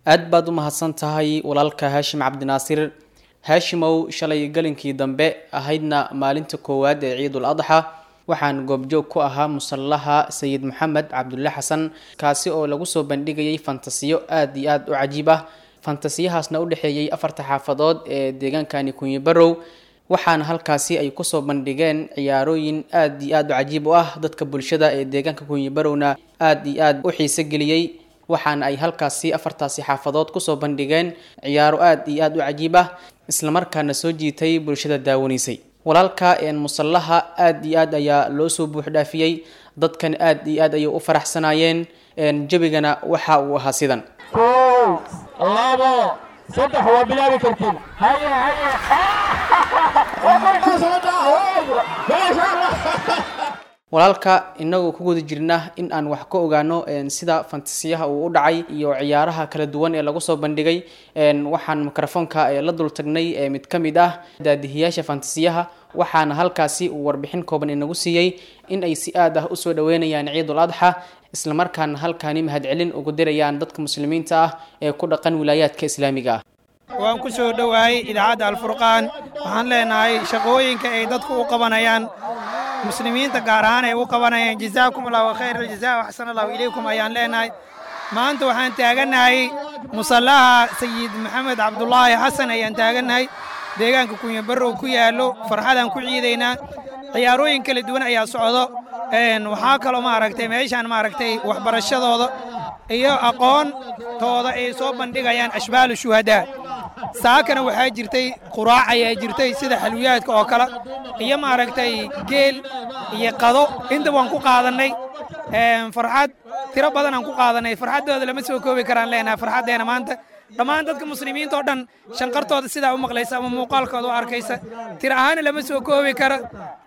aad baad u mahadsan tahay walaalka haashim cabdinaasir haashimow shalay galinkii dambe ahaydna maalinta koowaad ee ciidul adxa waxaan goobjoog ku ahaa musallaha sayid maxamed cabdulle xasan kaasi oo lagu soo bandhigayay fantasiyo aad iyo aad u cajiib ah fantasiyahaasna u dhexeeyey afarta xaafadood ee deegaankani kunyi barow waxaana halkaasi ay kusoo bandhigeen ciyaarooyin aad iyo aad u cajiib u ah dadka bulshada ee deegaanka kunyi barowna aad iyo aad u xiise geliyey waxaana ay halkaasi afartaasi xaafadood kusoo bandhigeen ciyaaro aad iyo aad u cajiib ah islamarkaana soo jiitay bulshada daawanaysay walaalka musallaha aad iyo aad ayaa loo soo buuxdhaafiyey dadkan aad iyo aad ayay u faraxsanaayeen jebigana waxa uu ahaa sidan kow labo saddex waa bilaabi kartiin haye haye walaalka inagoo ku guda jirna in aan wax ka ogaano sida fantasiyaha uu u dhacay iyo ciyaaraha kala duwan ee lagu soo bandhigay waxaan mikrofoonka la dul tagnay mid ka mid ah daadihiyaasha fantasiyaha waxaana halkaasi uu warbixin kooban inagu siiyey in ay si aad ah usoo dhaweynayaan ciidul adxa islamarkaana halkaani mahadcelin ugu dirayaan dadka muslimiinta ah ee ku dhaqan wilaayaadka islaamiga ah waan ku soo dhowahay idaacadda alfurqaan waxaan leenahay shaqooyinka ay dadku u qabanayaan muslimiinta gaar ahaan ay u qabanayaan jazaakum allahu khayr aljazaa waxsan allahu ilaykum ayaan leenahay maanta waxaan taagannahay musallaha sayid maxamed cabdulaahi xasan ayaan taagannahay deegaanka kunya barrow ku yaallo farxadaan ku ciidaynaa ciyaarooyin kala duwan ayaa socdo waxaa kaloo maaragtay meeshaan maaragtay waxbarashadooda iyo aqoontooda ay soo bandhigayaan ashbaalu shuhadaa saakana waxaa jirtay quraac ayaa jirtay sida xalwiyaadka oo kale iyo maaragtay geel iyo qado inta waan ku qaadannay farxad tiro badan aan ku qaadannay farxaddooda lama soo koobi karaan leenahay farxaddeena maanta dhammaan dadka muslimiinta oo dhan shanqartooda sidaa u maqlaysa ama muuqaalkooda u arkaysa tir ahaana lama soo koobi karo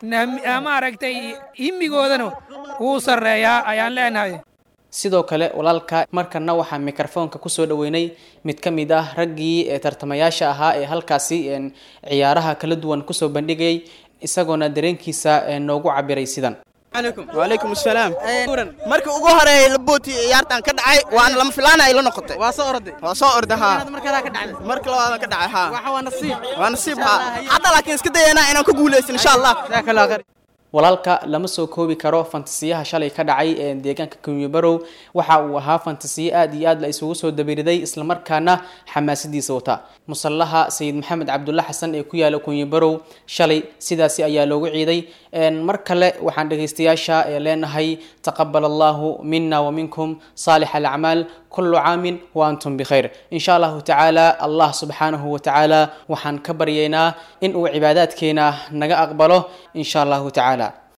maaragtay himigoodana wuu sarreeyaa ayaan leenahay sidoo kale walaalka markana waxaa mikrofoonka kusoo dhaweynay mid ka mid ah raggii ee tartamayaasha ahaa ee halkaasi ciyaaraha kala duwan kusoo bandhigayay isagoona dareenkiisa noogu cabiray sidan wacalaykum asalaam markii ugu horeeyay labooti ciyaartan ka dhacay waana lama filaana ay la noqotay waa soo orday waa soo orday haa marka labaadan ka dhacay haa waa nasiib waa nasiib haa hadda laakiin iska dayanaa inaan ku guulaysan insha allah walaalka lama soo koobi karo fantasiyaha shalay ka dhacay ee deegaanka kunyi barow waxa uu ahaa fantasiyo aad iyo aad la isugu soo dabiriday islamarkaana xamaasadiisa wata musallaha sayid maxamed cabdulle xasan ee ku yaala kunyi barow shalay sidaasi ayaa loogu ciiday mar kale waxaan dhegaystayaasha leenahay taqabal allahu mina wa minkum saalix alacmaal kullu caamin wa antum bikhayr insha allahu tacaala allah subxaanahu wa tacaala waxaan ka baryaynaa in uu cibaadaadkeena naga aqbalo insha allahu tacaala